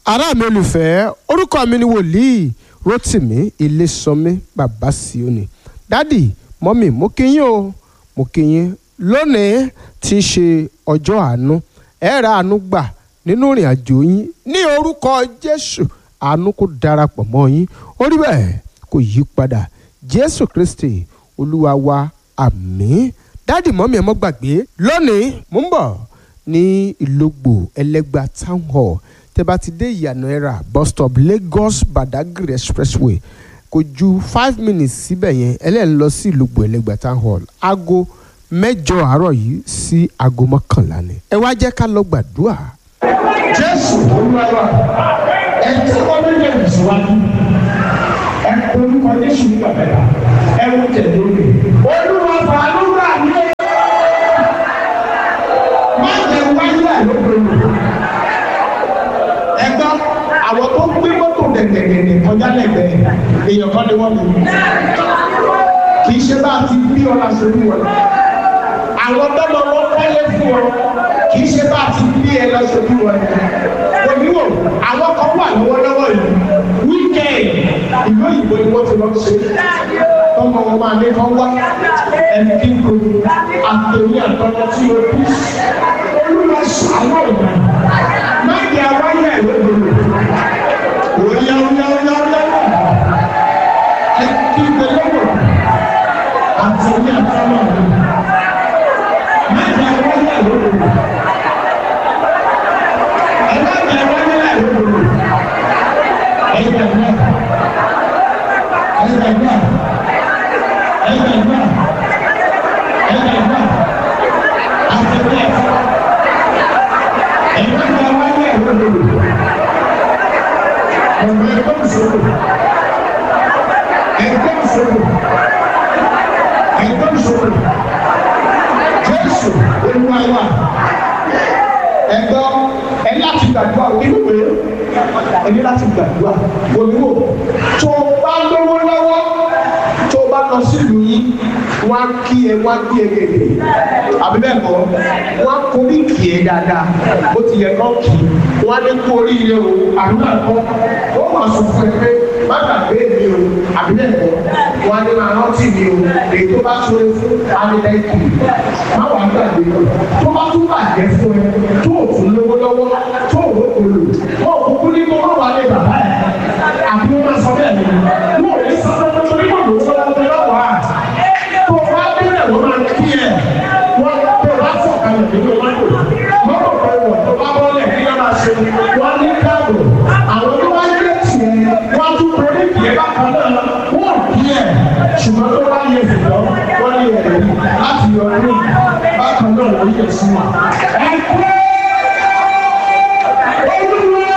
ará mi olùfẹ́ orúkọ mi ni wòlíì rotimi ilésànmí bàbá síòní dádì mọ́mì mo kí yín o mo kí yín lónìí tí í ṣe ọjọ́ àánú ẹ ra àánú gbà nínú ìrìn àjò yín ní orúkọ jésù àánú kó darapọ̀ mọ́ yín orí bẹ́ẹ̀ kò yí padà jésù kristi olúwa wa àmín dádì mọ́mì ẹ mọ́ gbàgbé lónìí mo ń bọ̀ ní ìlógbò ẹlẹ́gbà town hall tẹ́ bá ti dé ìyànà ẹ̀rà bus stop lagos badagry expressway kò ju five minutes síbẹ̀ yẹn ẹlẹ́yìn lọ sí ìlógbò ẹlẹ́gbà town hall aago mẹ́jọ àárọ̀ yìí sí aago mọ́kànlá ni ẹ wá jẹ́ ká lọ gbàdúrà. jésù olúwa ẹ tẹ́wọ́ méjèèjì síwájú ẹ orúkọ jésù ní bàbá ẹ wọ́n tẹ̀lé mi olúwa fàánú gbà mí má jẹ wáyé àlóbìnrin ẹ gbọ́ àwọn tó gbé mọ́tò dẹ̀dẹ̀dẹ̀dẹ̀ kọjá lẹ́gbẹ̀ẹ́ èèyàn kan ni wọ́n mú kì í ṣe bá a ti bí ọ láṣẹ bí wọn àwọn tọ́lọ wọn kọ́lé fún ọ kì í ṣe bá a ti bí ẹ láṣẹ bí wọn oníwò àwọn kan wà lọ́wọ́lọ́wọ́ yìí wíkẹ́ẹ̀dì ìlú òyìnbó ni wọ́n ti lọ ṣe tọmọ wọn máa ní kán wá ẹni kí n kò àtẹ̀wé àtọ́jọ́ tí o bí olúwa ṣàánú ìgbà má jẹ́ àwáyé ẹ̀ lóbìnrin òyà òyà òyà òyà ẹ kí n tẹ̀lé wọ̀ àtẹ̀wé àtọ́jọ́ ìgbà má jẹ́ àwáyé ẹ̀ lóbìnrin ẹ má jẹ́ àwáyé ẹ̀ lóbìnrin ẹ gbà náà ẹ gbà náà ẹ gbà náà ẹ gbà náà àtẹ̀wé àtọ́jọ́ ẹ má jẹ́ àwáyé ẹ̀ lóbìnrin ọ̀nà ẹ̀kọ́ ìṣòro ẹ̀kọ́ ìṣòro ẹ̀kọ́ ìṣòro jésù olúwa ẹ̀gbọ́ ẹ láti gbàdúrà oníwèé ẹ ní láti gbàdúrà oníwò tó o bá lówó lọ́wọ́ tó o bá lọ sílùú yín wọ́n á kí ẹ wọ́n á kí ẹ gègé àbí bẹ́ẹ̀ kọ́ wọ́n á kórí kì í dáadáa bó ti yẹ kọ́ kì í wọ́n á ní kú oríire o àbí bẹ́ẹ̀ kọ́ ó wà sọ fún ẹ pé má gbàgbé mi o àbí bẹ́ẹ̀ kọ́ wọ́n á ní máa rántí mi o èyí tó bá ṣe fún anilẹ́kì má wàá gbàgbé o tó bá tún bàjẹ́ fún ẹ tó o tún lówó lọ́wọ́ tó o lò ó lò wọ́n ò kúkú ní kó má wà lé bàbá ẹ̀ àbí wọ́n máa sọ bẹ́ẹ̀ ni wọ́n ò ní sọ fún ẹ torí wọ́n lò ó sọ lọ́wọ́ lọ́wọ́ à tó o bá délẹ̀ wọ́n máa kí ẹ̀ wọ́n tó o bá fọ̀ kalẹ̀ nínú mọ́tò mọ́tò tó wọ̀ tó bá bọ́lẹ̀ kí wọ́n máa ṣe wọ́n ní káàbò àwọn tó bá yẹ tiẹ̀ wọ́n tún torí kì í bákan náà wọ́n kí ẹ̀ ṣùgbọ́n tó bá yẹ fìlọ́ wọ́n yẹ ẹ̀rí láti yọ ọdún bákan náà wọ́n yẹ sí wọn. ẹ kú olúwa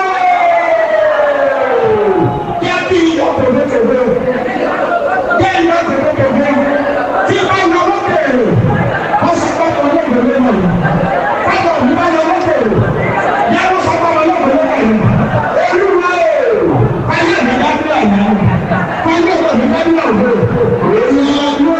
yẹ kí iyọ̀ tẹ̀lé-tẹ̀lé yẹ iyọ̀ tẹ̀lé-tẹ̀lé tí bá yọ lókèrè wọ́n sọ pé ọmọ lókèrè náà kájọ ní bá yọ lókèrè yẹ wọ́n sọ pé ọmọ lókèrè náà olúwa o ayé mi dábìlà yẹn ayé mi dábìlà òwe olúwa dúró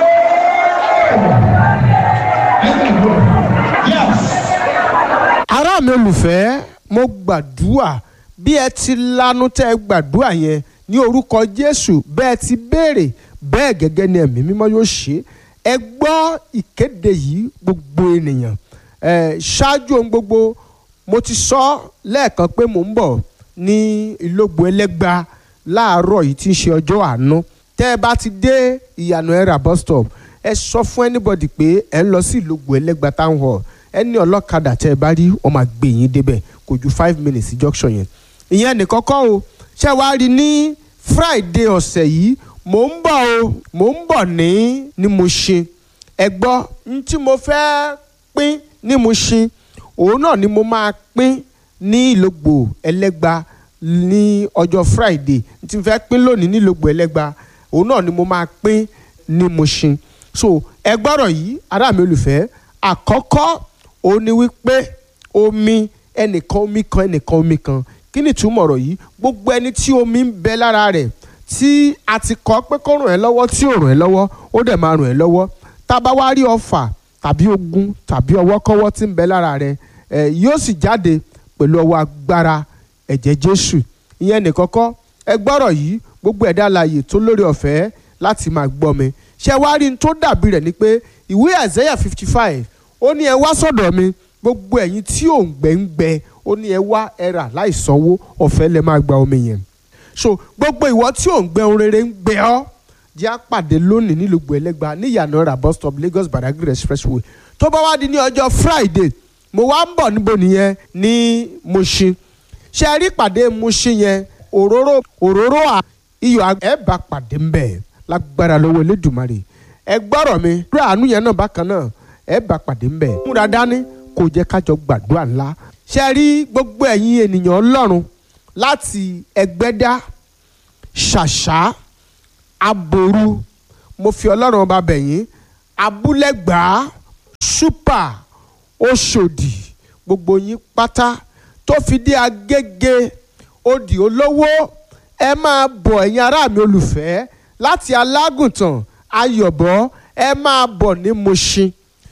ẹ tẹ̀lé yes. ará mi olùfẹ́ mo gbàdúrà bí ẹ ti lanu tẹ́ ẹ gbàdúrà yẹn ní orúkọ jésù bẹ́ẹ̀ ti béèrè bẹ́ẹ̀ gẹ́gẹ́ ni ẹ̀mí mímọ́ yóò ṣe ẹ gbọ́ ìkéde yìí gbogbo ènìyàn ẹ ṣáájú ohun gbogbo mo ti sọ lẹ́ẹ̀kan pé mò ń bọ̀ ní ìlógbò ẹlẹ́gba láàárọ̀ yìí tí ń ṣe ọjọ́ àánú tẹ́ ẹ bá ti dé ìyànà ẹ̀rà bus stop ẹ sọ fún anybody pé ẹ ń lọ sí ìlógbò ẹlẹ́gba town hall ẹni ọlọ́kadà tẹ́ ẹ bá rí wọ́n máa gbé yín débẹ̀ kò ju five minutes sí junction yẹn ìyẹn nìkan kọ́ o ṣé wàá rí ní friday ọ̀sẹ̀ yìí mò ń bọ̀ o mò ń bọ̀ ní ní Mushin ẹ gbọ́ n tí mo fẹ́ pín ní Mushin òun náà ni mo máa pín ní ìlógbò ẹlẹ́gba ní ọjọ́ friday n tí mo fẹ́ pín lónìí ní ìlógbò ẹlẹ́gba òun náà ni mo máa pín ní Mushin so ẹ gbọ́rọ̀ yìí ará mi olùfẹ́ àkọ́kọ́ òun ni wípé omi ẹnìkan omi kan ẹnìkan omi kan kí ni ìtumọ̀ ọ̀rọ̀ yìí gbogbo ẹni tí omi ń bẹ lára rẹ̀ tí a ti kọ́ pé kó ràn ẹ́ lọ́wọ́ tí ò ràn ẹ́ lọ́wọ́ ó dẹ̀ máa ràn ẹ́ lọ́wọ́ tá a bá wá rí ọfà tàbí ogun tàbí ọwọ́kọ́wọ́ tí ń bẹ lára rẹ̀ ẹ̀ yóò sì jáde pẹ̀lú ọwọ́ agbára ẹ̀jẹ̀ jésù ìyẹn nìkọ́kọ́ ẹ gbọ́rọ̀ yìí gbogbo ẹ̀dá alààyè tó lórí ọ̀fẹ́ láti máa gbọ́ mi ṣé wá rí n tó dàbí rẹ̀ ni pé ìwé Isaiah fifty five ó ní ẹ wá sọ̀dọ̀ mi gbogbo ẹ̀yin tí ò ń gbẹ ń gbẹ ó ní ẹ wá ẹ rà láì sanwó ọ̀fẹ́ lẹ máa gba omi yẹn so gbogbo ìwọ tí ò ń gbẹ ohun rere ń gbẹ ọ́ jẹ́ àpàdé lónìí nílùú ẹlẹ́gba ní ìyànà ra bus stop Lagos Badagry expressway tó bá wá di ní ọjọ́ Friday mo wá ń bọ̀ níbo nìyẹn ní Mushin ṣe rí pàdé Mushin yẹn òróró òróró iyọ̀ ẹ bá pàdé ń bẹ̀ lágbára lọ́wọ́ Elédùmarè ẹ gbọ́rọ̀ mi rí àánú yẹn náà bákan náà ẹ bá pàdé ń bẹ̀ múra dání kò jẹ́ kájọ gbàdúrà ńlá ṣe rí gbogbo ẹ̀yin ènìyàn Ọlọ́run láti Ẹgbẹ́dá Ṣàṣà Aboru mo fi Ọlọ́run ọba bẹ̀yìn Abúlẹ̀gbá Ṣúpà Òṣòdì gbogbo yín pátá tó fi dé Agége Odì Olówó ẹ máa bọ̀ ẹ̀yin ará mi olùfẹ́ láti Alágùntàn Ayọ̀bọ ẹ máa bọ̀ ní Mushin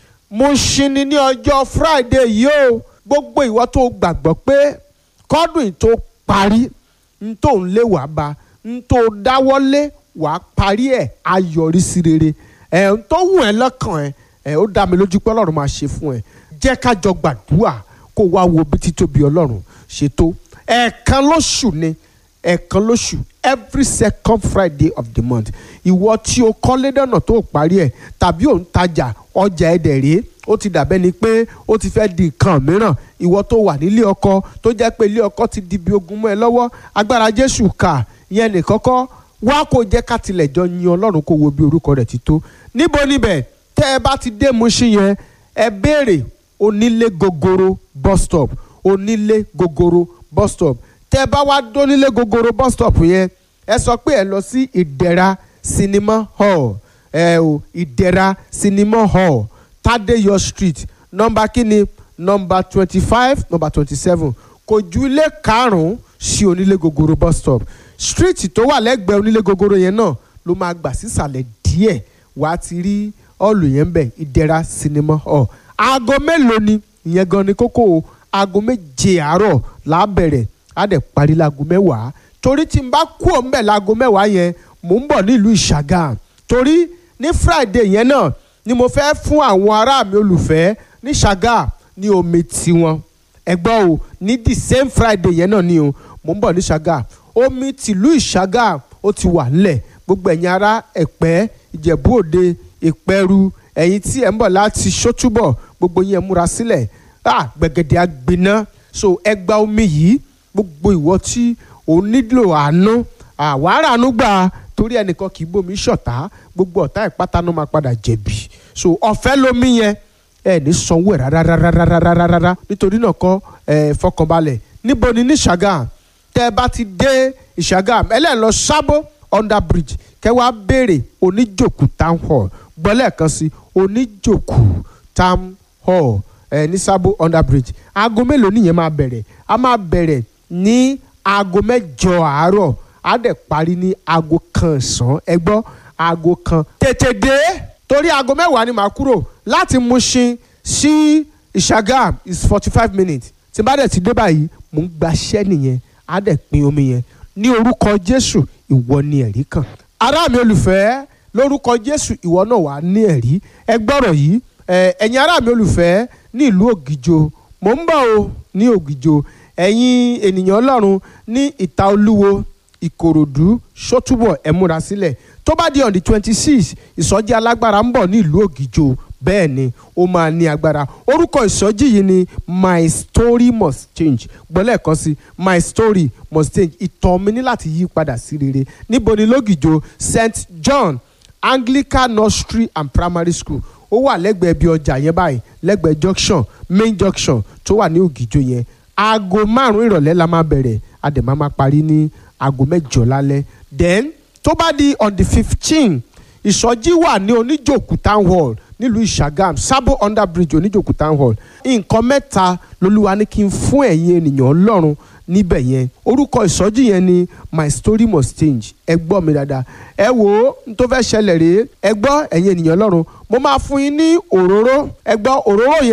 Mushin ni ní ọjọ́ Friday yìí o gbogbo ìwọ tó gbàgbọ́ pé kọ́dún yìí tó parí n tó ń lé wàá ba n tó dáwọ́lé wàá parí ẹ̀ ayọ̀rísí rere ẹ̀ n tó wù ẹ́ lọ́kàn ẹ̀ ẹ̀ ó dá mi lójú pé Ọlọ́run máa ṣe fún ẹ jẹ́ ká jọ gbàdúrà kó wá wo bí títóbi Ọlọ́run ṣe tó ẹ̀ẹ̀kan lóṣù ni ẹ̀ẹ̀kan lóṣù every second Friday of the month ìwọ tí o kọ́lé dọ̀nà tó parí ẹ̀ tàbí ò ń tajà ọjà ẹ̀dẹ̀ rèé ó ti dàbẹ́ ni pé ó ti fẹ́ di nǹkan mìíràn ìwọ tó wà nílé ọkọ tó jẹ́ pé ilé ọkọ ti di bí ogun mọ́ ẹ lọ́wọ́ agbára Jésù kà yẹn nìkọ́kọ́ wá kó jẹ́ ká tilẹ̀ jọ yin Ọlọ́run kó wo bí orúkọ rẹ̀ ti tó níbo níbẹ̀ tẹ́ ẹ bá ti dé Mushin yẹn ẹ béèrè onílé gogoro bus stop onílé gogoro bus stop tẹ́ ẹ bá wá dónílé gogoro bus stop yẹn ẹ sọ pé ẹ lọ sí ìdẹ̀ra cinema hall ẹ o ìdẹ̀ra cinema hall Tadeyo street nọ́mbà kínní nọ́mbà twenty five nọ́mbà twenty seven kò ju ilé karùn-ún sí onílé gogoro bus stop street tó wà lẹ́gbẹ̀ẹ́ onílé gogoro yẹn náà ló máa gbà sísàlẹ̀ díẹ̀ wàá ti rí ọ̀lù yẹn bẹ̀ ìdẹ̀ra cinema hall aago mélòó ni ìyẹn gan ni kókó o aago méje àárọ̀ là á bẹ̀rẹ̀ á dẹ̀ parí láago mẹ́wàá torí tí n bá kú òun bẹ̀ láago mẹ́wàá yẹn mò ń bọ̀ nílùú ìṣàgà torí ní friday yẹn náà ni mo fẹ́ fún àwọn ará mi olùfẹ́ ní ṣàgà ní omi tiwọn ẹgbọ́n o ní the same friday yẹn náà ni o mò ń bọ̀ ní ṣàgà omi tìlú ìṣàgà ó ti wà nílẹ̀ gbogbo ẹ̀yin ará ẹ̀pẹ́ ìjẹ̀bú òde ìpẹ́rù ẹ̀yin tí ẹ̀ ń bọ̀ láti ṣótúbọ̀ gbogbo yẹn múra sílẹ̀ ah gbẹ̀gẹ̀dẹ̀ àgbiná so ẹ gba omi yìí gbogbo ìwọ tí ò nílò àánú àwárà àánú gbà torí ẹnìkan kì í bómi ṣọ̀tá gbogbo ọ̀tá ìpátánú máa padà jẹ̀bi so ọ̀fẹ́ lomi yẹn ẹ ní sanwó ẹ̀ rárárárárárárá nítorí náà kọ́ ẹ fọkànbalẹ̀ níbo ni ní Ṣàgàm tẹ́ ẹ bá ti dé Ìṣàgàm ẹlẹ́ẹ̀ lọ sábó under bridge kẹ́ wàá béèrè oníjòkù town hall gbọ́lẹ̀ kan sí oníjòkù town hall ẹ ní sábó under bridge aago mélòó nìyẹn máa bẹ̀rẹ̀ a máa bẹ̀rẹ̀ ní aago mẹ́jọ àárọ̀ á dẹ̀ parí ní aago kan ọ̀sán ẹ gbọ́ aago kan tètè dé torí aago mẹ́wàá ni màá kúrò láti Mushin sí Ìṣàgàm is forty five minutes tí n bá dẹ̀ ti dé báyìí mò ń gbaṣẹ́ nìyẹn á dẹ̀ pín omi yẹn ní orúkọ Jésù ìwọ ni ẹ̀rí kan ará mi olùfẹ́ lórúkọ Jésù ìwọ náà wà ní ẹ̀rí ẹ gbọ́rọ̀ yìí ẹ̀yin ará mi olùfẹ́ ní ìlú Ògìjò mò ń bọ̀ o ní Ògìjò ẹ̀yin ènìyàn Ọlọ́run ní Ìta Olúwo Ìkòròdú Ṣótúbọ̀ ẹ múra sílẹ̀ tó bá di on the twenty six ìsọjí alágbára ń bọ̀ ní ìlú Ògìjò bẹ́ẹ̀ ni ó máa ní agbára orúkọ ìsọjí yìí ni my story must change gbọ́lẹ̀ kan sí my story must change ìtàn mi ní láti yí padà sí rere níbo ni lógìjò St John Anglican Nursery and Primary School ó wà lẹ́gbẹ̀ẹ́ bí ọjà yẹn báyìí lẹ́gbẹ̀ẹ́ junction main junction tó wà ní Ògìjò yẹn aago márùn-ún ìrọ̀lẹ́ la máa bẹ̀rẹ̀ a dẹ̀ máa máa parí ní aago mẹ́jọ lálẹ́ then tó bá di on the fifteen ìsọjí wà ní oníjòkú town hall nílùú ìṣàgàm sábò under bridge oníjòkú town hall nǹkan mẹ́ta lolúwa ní kí n fún ẹ̀yin ènìyàn ọlọ́run níbẹ̀ yẹn orúkọ ìsọjí yẹn ni my story must change ẹ gbọ́ mi dáadáa ẹ wo n tó fẹ́ ṣẹlẹ̀ rèé ẹ gbọ́ ẹ̀yin ènìyàn ọlọ́run mo máa fún yín ní òróró ẹ gbọ́ òróró yẹn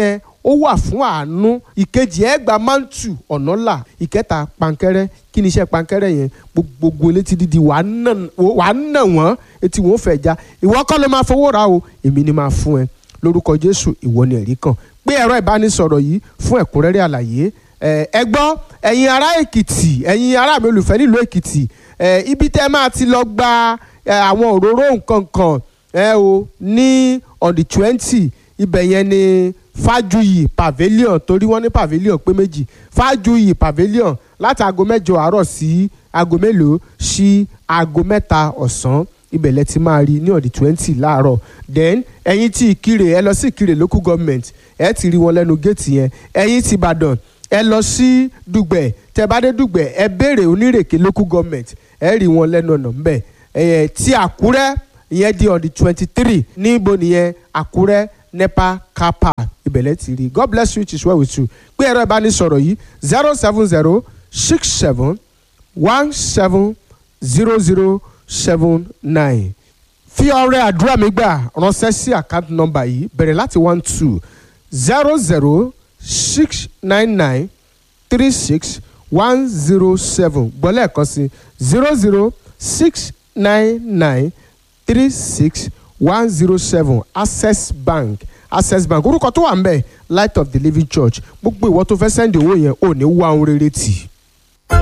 ó wà fún àánú ìkejì ẹ gba mántù ọ̀nà là ìkẹta pankẹ́rẹ́ kí ni iṣẹ́ pankẹ́rẹ́ yẹn gbogbo létí dídi wàá nà wọ́n etí wọn fẹ́ já ìwọ kọ́ ló máa fowó ra o èmi ni máa fún ẹ lórúkọ jésù ìwọ ni ẹ̀rí kan pé ẹ̀rọ ìbánisọ̀rọ̀ yìí fún ẹ̀kúnrẹ́rẹ́ àlàyé ẹ gbọ́ ẹ̀yin ará èkìtì ẹ̀yin ará mi olùfẹ́ nílùú èkìtì ibi tẹ́ máa ti lọ gba àwọn òróró nǹkan kan ẹ o ní on the twenty ibẹ̀ yẹn ni fájuyì pavilion torí wọ́n ní pavilion pé méjì fájuyì pavilion láti aago mẹ́jọ àárọ̀ sí aago mélòó sí aago mẹ́ta ọ̀sán ibẹ̀ lẹ ti máa rí ní on the twenty láàárọ̀ then ẹ̀yin tí ìkirè ẹ lọ sí ìkirè local government ẹ ti rí wọn lẹ́nu géètì yẹn ẹ̀yin tí ìbàdàn ẹ lọ sí dùgbẹ̀ tẹ bá dé dùgbẹ̀ ẹ béèrè onírèké local government ẹ rí wọn lẹ́nu ọ̀nà ńbẹ̀ ẹ̀ tí àkúrẹ́ ìyẹn di on the twenty three níbo nìyẹn àkúrẹ́ nepa kapa ìbẹ̀lẹ̀ ti rí god bless you it is well with you pé ẹ̀rọ ìbánisọ̀rọ̀ yìí zero seven zero six seven one seven zero zero seven nine fi ọrẹ àdúrà mi gbà ránṣẹ́ sí àkáǹtì nọ́mbà yìí bẹ̀rẹ̀ láti one two zero zero six nine nine three six one zero seven gbọ́lẹ̀ kan sí zero zero six nine nine three six one zero seven access bank access bank orúkọ tó wà ń bẹ̀ light of the living church gbogbo ìwọ tó fẹ́ sẹ́ndì owó yẹn ò ní wá ohun rere tì í.